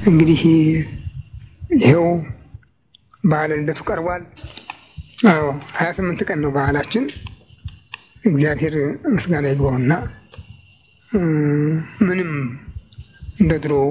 እንግዲህ ይኸው በዓለ ልደቱ ቀርቧል። አዎ ሀያ ስምንት ቀን ነው በዓላችን። እግዚአብሔር ምስጋና ይግባውና ምንም እንደ ድሮው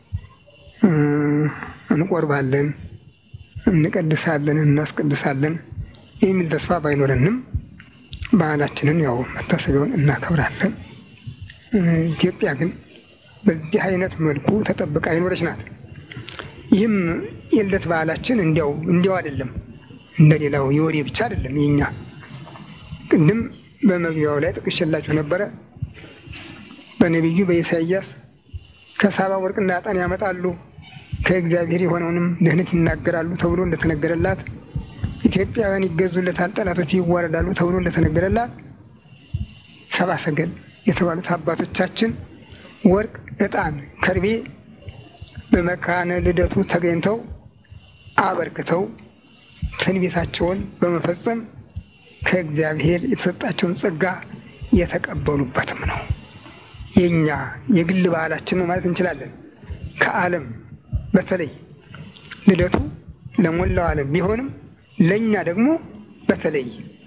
እንቆርባለን፣ እንቀድሳለን፣ እናስቀድሳለን የሚል ተስፋ ባይኖረንም በዓላችንን ያው መታሰቢያውን እናከብራለን። ኢትዮጵያ ግን በዚህ አይነት መልኩ ተጠብቃ የኖረች ናት። ይህም የልደት በዓላችን እንዲያው እንዲያው አይደለም፣ እንደሌላው የወሬ ብቻ አይደለም። የኛ ቅድም በመግቢያው ላይ ጥቅሽላችሁ ነበረ። በነቢዩ በኢሳይያስ ከሳባ ወርቅና ዕጣን ያመጣሉ ከእግዚአብሔር የሆነውንም ድህነት ይናገራሉ ተብሎ እንደተነገረላት ኢትዮጵያውያን ይገዙለታል፣ ጠላቶች ይዋረዳሉ ተብሎ እንደተነገረላት ሰባ ሰገል የተባሉት አባቶቻችን ወርቅ፣ ዕጣን፣ ከርቤ በመካነ ልደቱ ተገኝተው አበርክተው ትንቢታቸውን በመፈጸም ከእግዚአብሔር የተሰጣቸውን ጸጋ የተቀበሉበትም ነው። የእኛ የግል በዓላችን ነው ማለት እንችላለን። ከዓለም በተለይ ልደቱ ለሞላው ዓለም ቢሆንም ለእኛ ደግሞ በተለይ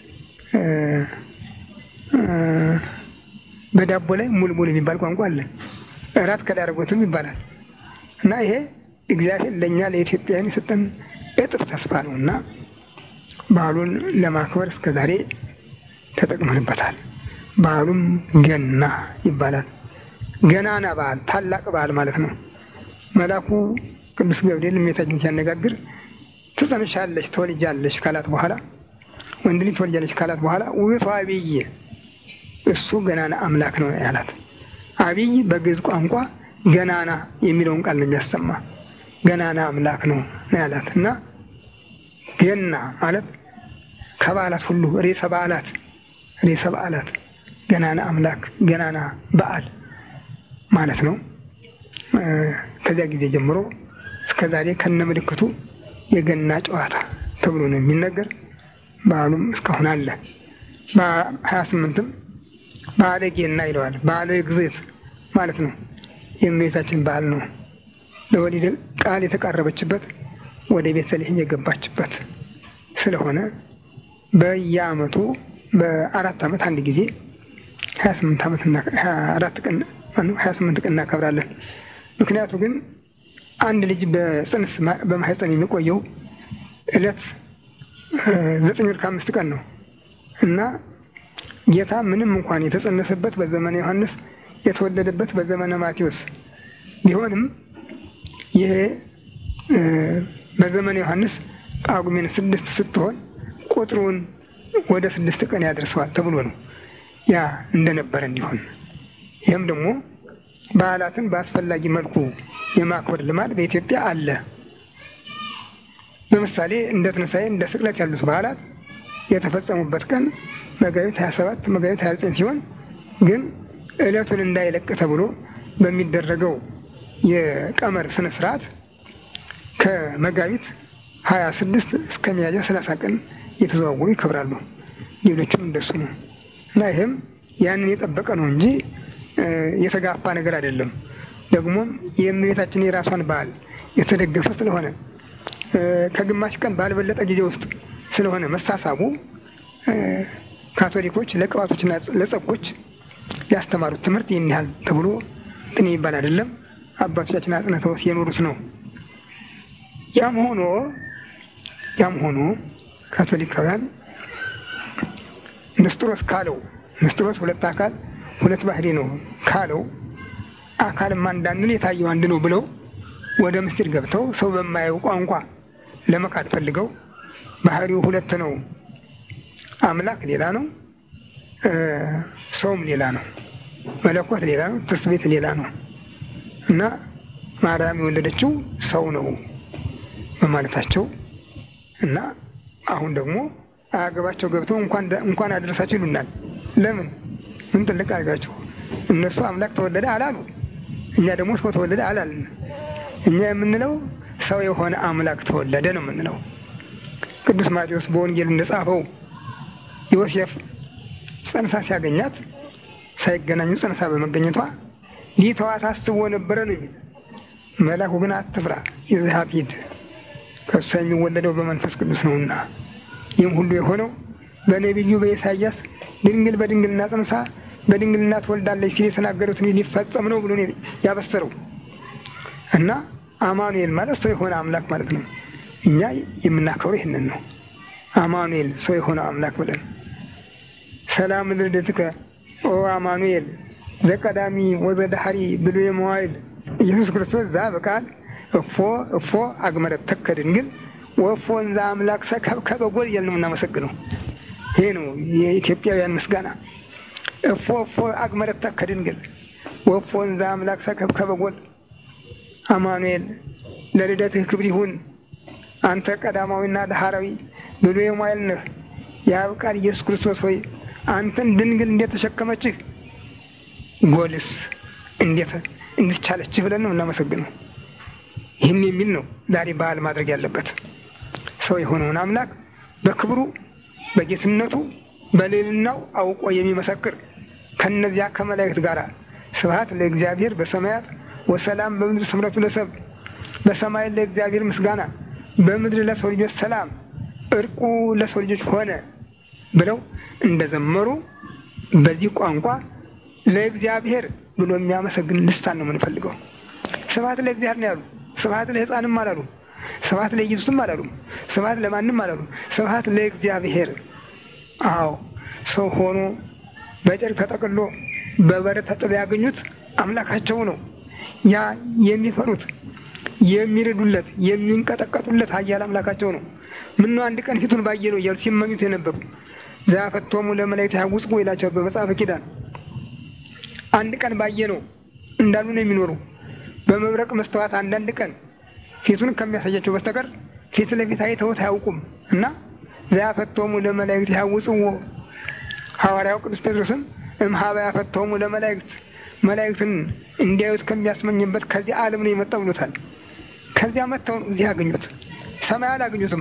በዳቦ ላይ ሙልሙል የሚባል ቋንቋ አለ። እራት ከዳረጎትም ይባላል እና ይሄ እግዚአብሔር ለእኛ ለኢትዮጵያውያን የሰጠን እጥፍ ተስፋ ነው እና በዓሉን ለማክበር እስከ ዛሬ ተጠቅመንበታል። በዓሉም ገና ይባላል። ገናና በዓል፣ ታላቅ በዓል ማለት ነው። መልአኩ ቅዱስ ገብርኤል እመቤታችን ሲያነጋግር ትጸንሻለሽ፣ ትወልጃለሽ ካላት በኋላ ወንድ ልጅ ትወልጃለሽ ካላት በኋላ ውእቱ አብይ እሱ ገናና አምላክ ነው ያላት። አብይ በግዕዝ ቋንቋ ገናና የሚለውን ቃል ነው የሚያሰማ። ገናና አምላክ ነው ያላት እና ገና ማለት ከበዓላት ሁሉ ርዕሰ በዓላት ርዕሰ በዓላት ገናና አምላክ ገናና በዓል ማለት ነው። ከዚያ ጊዜ ጀምሮ እስከ ዛሬ ከነ ምልክቱ የገና ጨዋታ ተብሎ ነው የሚነገር። በዓሉም እስካሁን አለ። በሀያ ስምንትም በዓለ ጌና ይለዋል። በዓለ ግዝት ማለት ነው። የእመቤታችን በዓል ነው። ለወሊድ ቃል የተቃረበችበት ወደ ቤተልሔም የገባችበት ስለሆነ በየዓመቱ በአራት ዓመት አንድ ጊዜ ሀያ ስምንት ዓመት ሀያ አራት ቀን ሀያ ስምንት ቀን እናከብራለን። ምክንያቱ ግን አንድ ልጅ በጽንስ በማህፀን የሚቆየው ዕለት ዘጠኝ ወር ከአምስት ቀን ነው እና ጌታ ምንም እንኳን የተጸነሰበት በዘመነ ዮሐንስ የተወለደበት በዘመነ ማቴዎስ ቢሆንም ይሄ በዘመነ ዮሐንስ ጳጉሜን ስድስት ስትሆን ቁጥሩን ወደ ስድስት ቀን ያደርሰዋል ተብሎ ነው ያ እንደነበረ እንዲሆን ይህም ደግሞ በዓላትን በአስፈላጊ መልኩ የማክበር ልማድ በኢትዮጵያ አለ። ለምሳሌ እንደ ትንሣኤ፣ እንደ ስቅለት ያሉት በዓላት የተፈጸሙበት ቀን መጋቢት 27 መጋቢት 29 ሲሆን ግን ዕለቱን እንዳይለቅ ተብሎ በሚደረገው የቀመር ስነ ስርዓት ከመጋቢት 26 እስከ ሚያዝያ 30 ቀን እየተዘዋወሩ ይከብራሉ። ሌሎችም እንደሱ ነው እና ይህም ያንን የጠበቀ ነው እንጂ የተጋፋ ነገር አይደለም። ደግሞም የእመቤታችን የራሷን በዓል የተደገፈ ስለሆነ ከግማሽ ቀን ባልበለጠ ጊዜ ውስጥ ስለሆነ መሳሳቡ ካቶሊኮች ለቅባቶችና ለጸጎች ያስተማሩት ትምህርት ይህን ያህል ተብሎ እንትን ይባል አይደለም። አባቶቻችን አጽንተውት የኖሩት ነው። ያም ሆኖ ያም ሆኖ ካቶሊካውያን ንስጥሮስ ካለው ንስጥሮስ ሁለት አካል ሁለት ባህሪ ነው ካለው አካልም አንዳንድን የታየው አንድ ነው ብለው ወደ ምስጢር ገብተው ሰው በማየው ቋንቋ ለመካድ ፈልገው ባህሪው ሁለት ነው፣ አምላክ ሌላ ነው፣ ሰውም ሌላ ነው፣ መለኮት ሌላ ነው፣ ትስቤት ሌላ ነው እና ማርያም የወለደችው ሰው ነው በማለታቸው እና አሁን ደግሞ አያገባቸው ገብተው እንኳን አደረሳቸው ይሉናል። ለምን ምን ጥልቅ አድርጋቸው እነሱ አምላክ ተወለደ አላሉ። እኛ ደግሞ ሰው ተወለደ አላልን። እኛ የምንለው ሰው የሆነ አምላክ ተወለደ ነው የምንለው። ቅዱስ ማቴዎስ በወንጌል እንደጻፈው ዮሴፍ ጸንሳ ሲያገኛት ሳይገናኙ ጸንሳ በመገኘቷ ሊተዋት አስቦ ነበረ ነው የሚል መላኩ ግን አትፍራ፣ ይዘህ ሂድ ከእሷ የሚወለደው በመንፈስ ቅዱስ ነውና። ይህም ሁሉ የሆነው በነቢዩ በኢሳያስ ድንግል በድንግልና ጸንሳ በድንግልና ትወልዳለች ሲል የተናገሩትን ሊፈጸም ነው ብሎ ያበሰረው እና አማኑኤል ማለት ሰው የሆነ አምላክ ማለት ነው። እኛ የምናከብረው ይህንን ነው። አማኑኤል ሰው የሆነ አምላክ ብለን ሰላም ልደትከ ኦ አማኑኤል ዘቀዳሚ ወዘዳህሪ ብሎ የመዋይል ኢየሱስ ክርስቶስ ዛ በቃል እፎ እፎ አግመረት ተከ ድንግል ወፎ እንዛ አምላክ ሰከብከበ ጎል እያልን ነው የምናመሰግነው። ይሄ ነው የኢትዮጵያውያን ምስጋና። እፎ እፎ አግመረት ተከ ድንግል ወፎ እንዛ አምላክ ሰከብከበ ጎል። አማኑኤል ለልደትህ ክብር ይሁን አንተ ቀዳማዊና ዳህራዊ ብሎ የመዋይል ነህ። የአብ ቃል ኢየሱስ ክርስቶስ ሆይ አንተን ድንግል እንዴት ተሸከመችህ? ጎልስ እንዴት እንድቻለችህ ብለን ነው እናመሰግነው። ይህን የሚል ነው ዛሬ በዓል ማድረግ ያለበት። ሰው የሆነውን አምላክ በክብሩ በጌትነቱ በልዕልናው አውቆ የሚመሰክር ከነዚያ ከመላእክት ጋር ስብሐት ለእግዚአብሔር በሰማያት ወሰላም በምድር ስምረቱ ለሰብ በሰማይ ለእግዚአብሔር ምስጋና በምድር ለሰው ልጆች ሰላም እርቁ ለሰው ልጆች ሆነ ብለው እንደዘመሩ በዚህ ቋንቋ ለእግዚአብሔር ብሎ የሚያመሰግን ልሳን ነው የምንፈልገው። ስብሐት ለእግዚአብሔር ነው ያሉ። ስብሐት ለሕፃንም አላሉ። ስብሐት ለኢየሱስም አላሉም። ስብሐት ለማንም አላሉ። ስብሐት ለእግዚአብሔር። አዎ ሰው ሆኖ በጨርቅ ተጠቅሎ በበረት ተጥሎ ያገኙት አምላካቸው ነው። ያ የሚፈሩት የሚርዱለት የሚንቀጠቀጡለት ኃያል አምላካቸው ነው። ምነው አንድ ቀን ፊቱን ባየ ነው እያሉ ሲመኙት የነበሩ ዘአፈቶሙ ለመላእክት ያውጽቁ ይላቸዋል በመጽሐፈ ኪዳን። አንድ ቀን ባየ ነው እንዳሉ ነው የሚኖሩ በመብረቅ መስተዋት አንዳንድ ቀን ፊቱን ከሚያሳያቸው በስተቀር ፊት ለፊት አይተውት አያውቁም። እና ዘአፈቶሙ ለመላእክት ያውጽዎ ሐዋርያው ቅዱስ ጴጥሮስም እምኀበ ያፈቶሙ ለመላእክት መላእክትን እንዲያዩት ከሚያስመኝበት ከዚህ ዓለም ነው የመጣ ብሎታል። ከዚያ መጥተው ነው እዚህ ያገኙት። ሰማይ አላገኙትም።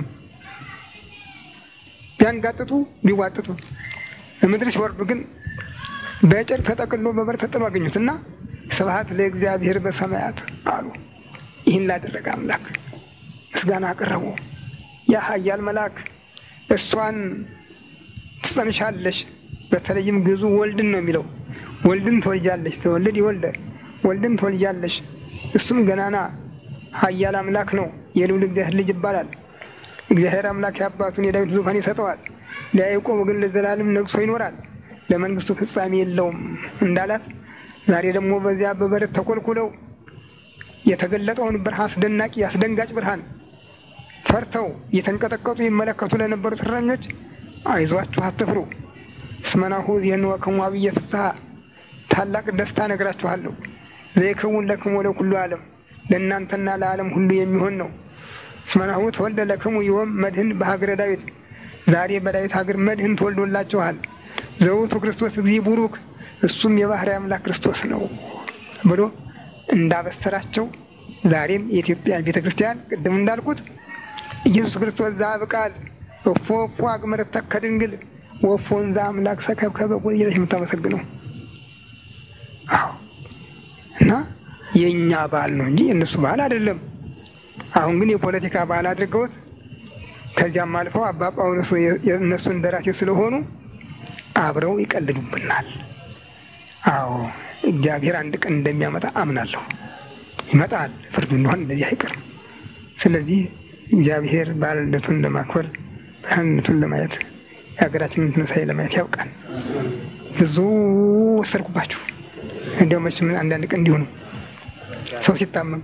ቢያንጋጥጡ ቢዋጥጡ ምድር ሲወርዱ ግን በጨርቅ ተጠቅሎ በበር ተጥሎ አገኙት እና ስብሐት ለእግዚአብሔር በሰማያት አሉ። ይህን ላደረገ አምላክ ምስጋና አቀረቡ። ያ ኃያል መልአክ እሷን ትጸንሻለሽ፣ በተለይም ግዙ ወልድን ነው የሚለው ወልድን ትወልጃለሽ፣ ተወልድ ይወልደ ወልድን ትወልጃለሽ። እሱም ገናና ኃያል አምላክ ነው፣ የልዑል እግዚአብሔር ልጅ ይባላል። እግዚአብሔር አምላክ የአባቱን የዳዊት ዙፋን ይሰጠዋል፣ ለያዕቆብ ግን ለዘላለም ነግሶ ይኖራል፣ ለመንግስቱ ፍጻሜ የለውም እንዳላት ዛሬ ደግሞ በዚያ በበረት ተኮልኩለው የተገለጠውን ብርሃን አስደናቂ አስደንጋጭ ብርሃን ፈርተው እየተንቀጠቀጡ ይመለከቱ ለነበሩት እረኞች አይዟችሁ፣ አትፍሩ እስመናሁ የንወክሙ አብየ ፍስሐ ታላቅ ደስታ ነግራችኋለሁ። ዘይክውን ለክሙ ለኩሉ ዓለም ለእናንተና ለዓለም ሁሉ የሚሆን ነው። እስመናሁ ተወልደ ለክሙ ዮም መድህን በሀገረ ዳዊት ዛሬ በዳዊት ሀገር መድህን ተወልዶላችኋል። ዘውቱ ክርስቶስ እግዚእ ቡሩክ እሱም የባህሪ አምላክ ክርስቶስ ነው ብሎ እንዳበሰራቸው ዛሬም የኢትዮጵያ ቤተ ክርስቲያን ቅድም እንዳልኩት ኢየሱስ ክርስቶስ ዘአብ ቃል እፎ እፎ አግመረት ተከ ድንግል ወፎን ዘአምላክ ሰከብከበ ጎል እያለች የምታመሰግነው አዎ። እና የእኛ በዓል ነው እንጂ የእነሱ በዓል አይደለም። አሁን ግን የፖለቲካ በዓል አድርገውት ከዚያም አልፈው አባ ጳውሎስ የእነሱ እንደራሴ ስለሆኑ አብረው ይቀልዱብናል። አዎ እግዚአብሔር አንድ ቀን እንደሚያመጣ አምናለሁ። ይመጣል፣ ፍርዱ እንደሆን እንደዚህ አይቀርም። ስለዚህ እግዚአብሔር በዓለ ልደቱን ለማክበር ብርሃንነቱን ለማየት የሀገራችንን ትንሣኤ ለማየት ያውቃል። ብዙ ወሰድኩባችሁ። እንዲያው መቼም አንዳንድ ቀን እንዲሁ ነው ሰው ሲታመም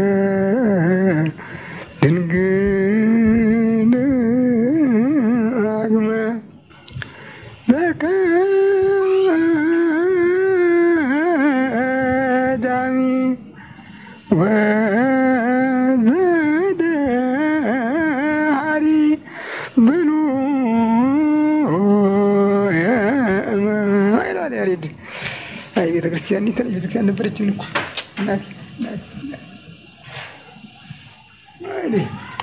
ድንግል አግመ ዘቀዳሚ ወዘደሃሪ ብሉ ይላል ያሬድ። አይ ቤተ ክርስቲያን የተለየ ቤተ ክርስቲያን ነበረችን እኮ እናቴ እናቴ እናቴ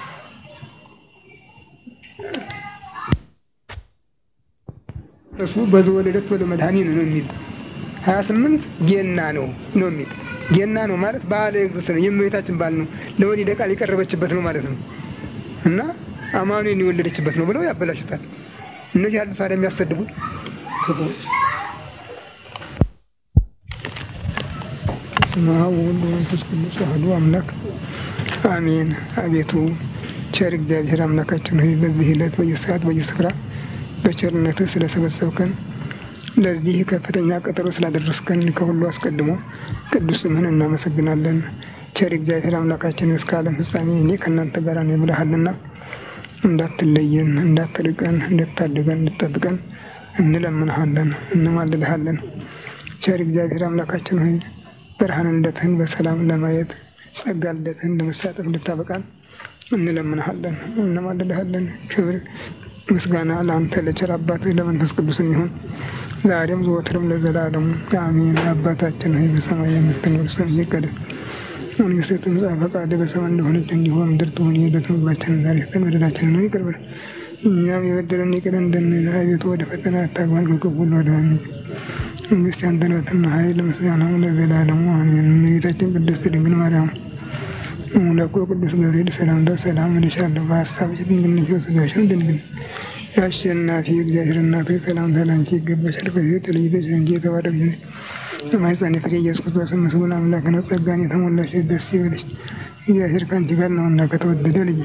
እሱ በዘወለደት ወደ መድኃኒት ነው የሚል ሀያ ስምንት ጌና ነው ነው የሚል ጌና ነው ማለት በዓለ እግዝእት ነው የእመቤታችን በዓል ነው ለወሊደ ቃል የቀረበችበት ነው ማለት ነው እና አማኑኤል የወለደችበት ነው ብለው ያበላሹታል እነዚህ ያሉ ታዲያ የሚያሰድቡ ክፉዎች በስመ አብ ወወልድ ወመንፈስ ቅዱስ አሐዱ አምላክ አሜን አቤቱ ቸር እግዚአብሔር አምላካችን ሆይ በዚህ ዕለት በየሰዓት በየስፍራ በቸርነትህ ስለሰበሰብከን ለዚህ ከፍተኛ ቀጠሮ ስላደረስከን ከሁሉ አስቀድሞ ቅዱስ ስምህን እናመሰግናለን። ቸር እግዚአብሔር አምላካችን እስከ ዓለም ፍጻሜ እኔ ከእናንተ ጋር ነኝ ብለሃልና እንዳትለየን፣ እንዳትርቀን፣ እንድታድገን፣ እንድጠብቀን እንለምንሃለን፣ እንማልልሃለን። ቸር እግዚአብሔር አምላካችን ሆይ ብርሃን ልደትህን በሰላም ለማየት ጸጋ ልደትህን ለመሳተፍ እንድታበቃን እንለምንሃለን፣ እንማልልሃለን። ክብር ምስጋና ለአንተ ለቸር አባትህ ለመንፈስ ቅዱስ የሚሆን ዛሬም ዘወትርም ለዘላለሙ አሜን። አባታችን ሆይ በሰማይ የምትኖር ስምህ ይቀደስ፣ መንግስትህ ትምጣ፣ ፈቃድህ በሰማይ እንደሆነች እንዲሁ በምድር ትሁን። የዕለት ምግባችንን ዛሬ ስጠን፣ በደላችንን ይቅር በለን እኛም የበደሉንን ይቅር እንደምንል፣ አቤቱ ወደ ፈተና አታግባን፣ ከክፉ ሁሉ አድነን እንጂ መንግስት ያንተ ናትና፣ ኃይል፣ ምስጋና ለዘላለሙ አሜን። እመቤታችን ቅድስት ድንግል ማርያም መላኩ ቅዱስ ገብርኤል ሰላምታ ሰላም እልሻለሁ፣ በሀሳብሽ ድንግል ነሽ፣ በሥጋሽም ድንግል የአሸናፊ እግዚአብሔር እናት ሆይ ሰላምታ ላንቺ ይገባሻል። ከሴቶች ተለይተሽ አንቺ የተባረክሽ ነሽ፣ የማኅፀንሽ ፍሬ ኢየሱስ ክርስቶስ ምስጉን አምላክ ነው። ጸጋን የተሞላሽ ደስ ይበልሽ፣ እግዚአብሔር ከአንቺ ጋር ነውና ከተወደደ ልጅ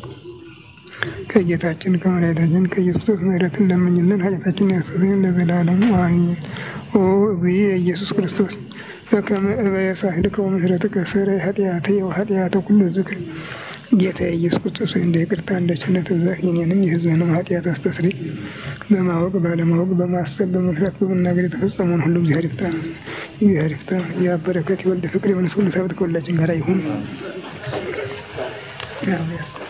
ከጌታችን ከመድኃኒታችን ከኢየሱስ ክርስቶስ ምሕረትን ለምኝልን ኃጢአታችንን ያስተሰርይልን ለዘላለሙ አሜን። ኦ እግዚእ ኢየሱስ ክርስቶስ በከመ እበየ ሳህልከ ወምሕረትከ ሥረይ ኃጢአትየ ወኃጢአተ ኩሉ ሕዝብከ ጌታ ኢየሱስ ክርስቶስ እንደ ይቅርታ እንደ ቸርነት ብዛት የኔንም የሕዝብህንም ኃጢአት አስተስርይ። በማወቅ ባለማወቅ፣ በማሰብ በመፍራት በመናገር የተፈጸመውን ሁሉ እግዚአብሔር ይፍታ እግዚአብሔር ይፍታ። የአብ በረከት የወልድ ፍቅር የመንፈስ ቅዱስ ኅብረት ከሁላችን ጋር ይሁን።